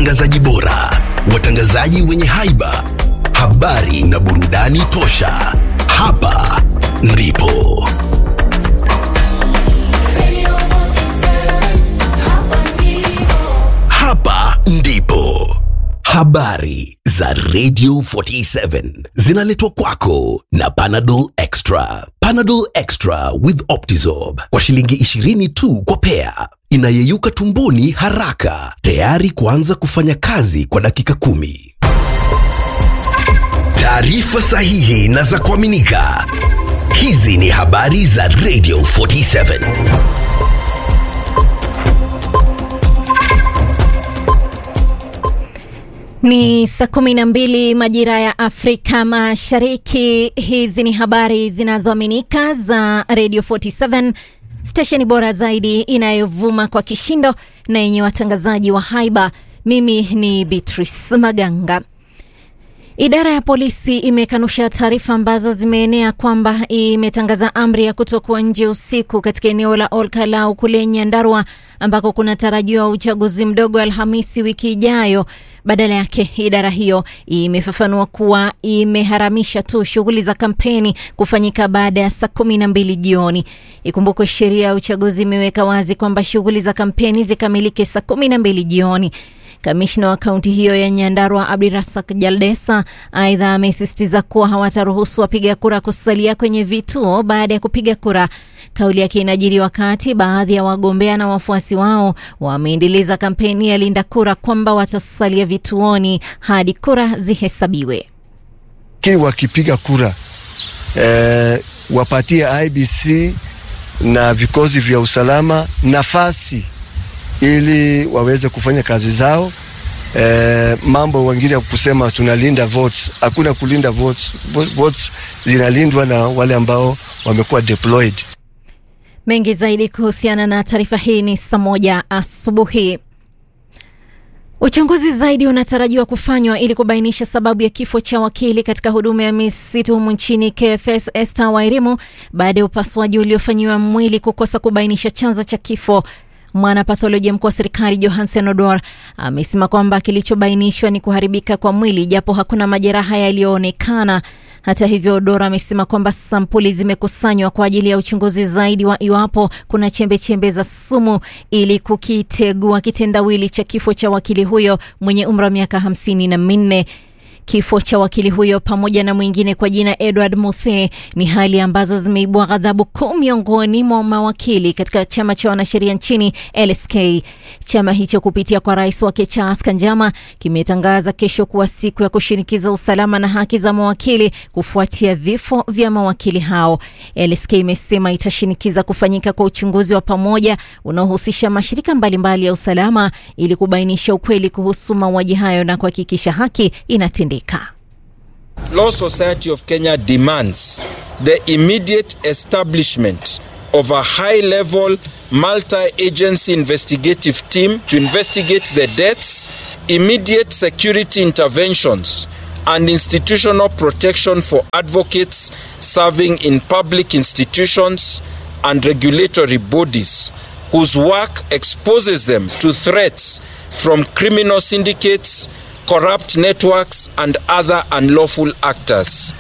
watangazaji bora, watangazaji wenye haiba, habari na burudani tosha. Hapa ndipo hapa ndipo habari za Radio 47 zinaletwa kwako na Panadol Extra. Panadol Extra with Optizorb kwa shilingi 20 tu kwa pea, inayeyuka tumboni haraka, tayari kuanza kufanya kazi kwa dakika kumi. Taarifa sahihi na za kuaminika. Hizi ni habari za Radio 47. Ni saa kumi na mbili majira ya Afrika Mashariki. Hizi ni habari zinazoaminika za Radio 47, stesheni bora zaidi inayovuma kwa kishindo na yenye watangazaji wa haiba. Mimi ni Beatrice Maganga. Idara ya polisi imekanusha taarifa ambazo zimeenea kwamba imetangaza amri ya kutokuwa nje usiku katika eneo la Olkalau kule Nyandarua ambako kunatarajiwa uchaguzi mdogo Alhamisi wiki ijayo. Badala yake, idara hiyo imefafanua kuwa imeharamisha tu shughuli za kampeni kufanyika baada ya saa kumi na mbili jioni. Ikumbukwe sheria ya uchaguzi imeweka wazi kwamba shughuli za kampeni zikamilike saa kumi na mbili jioni. Kamishna wa kaunti hiyo ya Nyandarua Abdirasak Jaldesa aidha amesisitiza kuwa hawataruhusu wapiga kura kusalia kwenye vituo baada ya kupiga kura. Kauli yake inajiri wakati baadhi ya wagombea na wafuasi wao wameendeleza kampeni ya linda kura kwamba watasalia vituoni hadi kura zihesabiwe. Lakini wakipiga kura eh, wapatie IBC na vikosi vya usalama nafasi ili waweze kufanya kazi zao. E, mambo wengine ya kusema tunalinda votes, hakuna kulinda votes. Votes zinalindwa na wale ambao wamekuwa deployed. Mengi zaidi kuhusiana na taarifa hii ni saa moja asubuhi. Uchunguzi zaidi unatarajiwa kufanywa ili kubainisha sababu ya kifo cha wakili katika huduma ya misitu humu nchini KFS Esther Wairimu baada ya upasuaji uliofanyiwa mwili kukosa kubainisha chanzo cha kifo. Mwanapatholojia mkuu wa serikali Johansen Odor amesema kwamba kilichobainishwa ni kuharibika kwa mwili japo hakuna majeraha yaliyoonekana. Hata hivyo, Odor amesema kwamba sampuli zimekusanywa kwa ajili ya uchunguzi zaidi wa iwapo kuna chembe chembe za sumu ili kukitegua kitendawili cha kifo cha wakili huyo mwenye umri wa miaka hamsini na minne. Kifo cha wakili huyo pamoja na mwingine kwa jina Edward Muthe ni hali ambazo zimeibua ghadhabu kuu miongoni mwa mawakili katika chama cha wanasheria nchini LSK. Chama hicho kupitia kwa rais wake Charles Kanjama kimetangaza kesho kuwa siku ya kushinikiza usalama na haki za mawakili kufuatia vifo vya mawakili hao. LSK imesema itashinikiza kufanyika kwa uchunguzi wa pamoja unaohusisha mashirika mbalimbali mbali ya usalama ili kubainisha ukweli kuhusu mauaji hayo na kuhakikisha haki inatendeka. Law Society of Kenya demands the immediate establishment of a high level multi agency investigative team to investigate the deaths, immediate security interventions, and institutional protection for advocates serving in public institutions and regulatory bodies whose work exposes them to threats from criminal syndicates corrupt networks and other unlawful actors.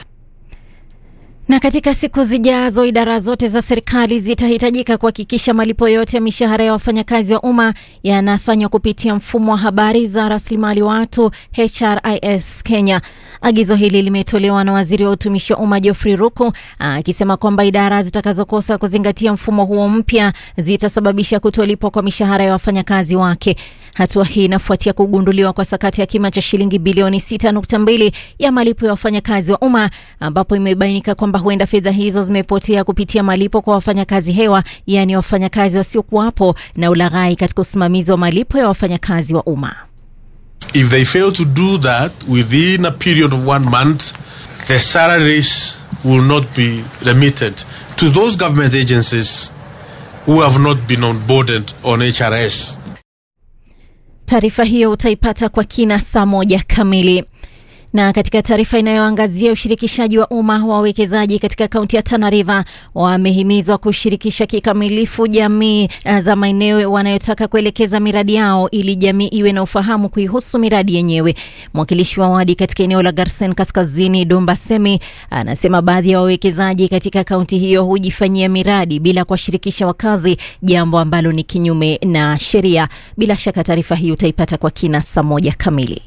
Na katika siku zijazo idara zote za serikali zitahitajika kuhakikisha malipo yote ya mishahara ya wafanyakazi wa umma yanafanywa kupitia mfumo wa habari za rasilimali watu HRIS Kenya. Agizo hili limetolewa na waziri wa utumishi wa umma Geoffrey Ruku akisema kwamba idara zitakazokosa kuzingatia mfumo huo mpya zitasababisha kutolipwa kwa mishahara ya wafanyakazi wake. Hatua hii inafuatia kugunduliwa kwa sakati ya kima cha shilingi bilioni 6.2 ya malipo ya wafanyakazi wa umma ambapo imebainika kwamba huenda fedha hizo zimepotea kupitia malipo kwa wafanyakazi hewa, yaani wafanyakazi wasiokuwapo na ulaghai katika usimamizi wa malipo ya wafanyakazi wa umma. If they fail to do that within a period of one month, the salaries will not be remitted to those government agencies who have not been onboarded on HRS. Taarifa hiyo utaipata kwa kina saa moja kamili. Na katika taarifa inayoangazia ushirikishaji wa umma wa wawekezaji katika kaunti ya Tana River, wamehimizwa kushirikisha kikamilifu jamii za maeneo wanayotaka kuelekeza miradi yao ili jamii iwe na ufahamu kuihusu miradi yenyewe. Mwakilishi wa wadi katika eneo la Garsen Kaskazini, Dumba Semi, anasema baadhi ya wawekezaji katika kaunti hiyo hujifanyia miradi bila kuwashirikisha wakazi, jambo ambalo ni kinyume na sheria. Bila shaka taarifa hii utaipata kwa kina saa moja kamili.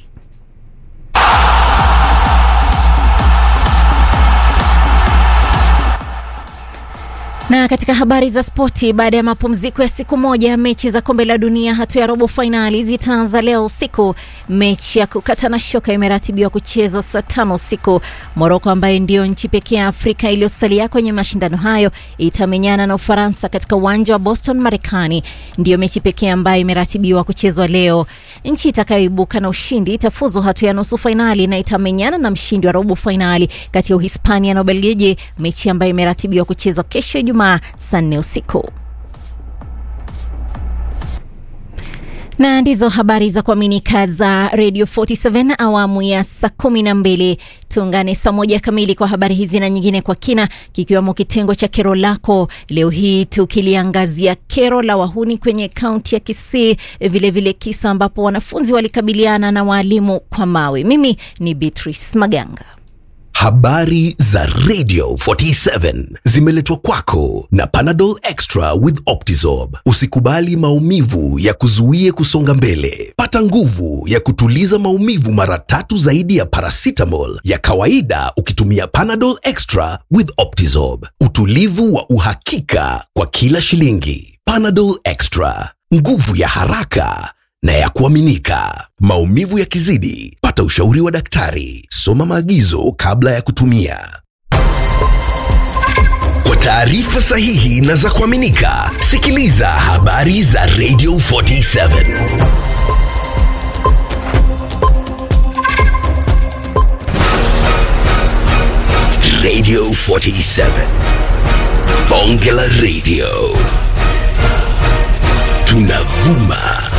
Na katika habari za spoti, baada ya mapumziko ya siku moja, mechi za kombe la dunia hatua ya robo fainali zitaanza leo usiku. Mechi ya kukata na shoka imeratibiwa kuchezwa saa tano usiku. Moroko ambaye ndiyo nchi pekee ya Afrika iliyosalia kwenye mashindano hayo itamenyana na Ufaransa katika uwanja wa Boston, Marekani. Ndiyo mechi pekee ambayo imeratibiwa kuchezwa leo. Nchi itakayoibuka na ushindi itafuzu hatua ya nusu fainali na itamenyana na mshindi wa robo fainali kati ya Uhispania na Ubelgiji, mechi ambayo imeratibiwa kuchezwa kesho Ijumaa saa nne usiku. na ndizo habari za kuaminika za Radio 47 awamu ya saa kumi na mbili. Tuungane saa moja kamili kwa habari hizi na nyingine kwa kina, kikiwemo kitengo cha kero lako leo hii tukiliangazia kero la wahuni kwenye kaunti ya Kisii, vilevile kisa ambapo wanafunzi walikabiliana na waalimu kwa mawe. Mimi ni Beatrice Maganga. Habari za Radio 47 zimeletwa kwako na Panadol Extra with Optizorb. Usikubali maumivu ya kuzuie kusonga mbele. Pata nguvu ya kutuliza maumivu mara tatu zaidi ya paracetamol ya kawaida ukitumia Panadol Extra with Optizorb. Utulivu wa uhakika kwa kila shilingi. Panadol Extra, nguvu ya haraka na ya kuaminika. Maumivu yakizidi, pata ushauri wa daktari. Soma maagizo kabla ya kutumia. Kwa taarifa sahihi na za kuaminika, sikiliza habari za Radio 47. Radio 47. Bonge la Radio.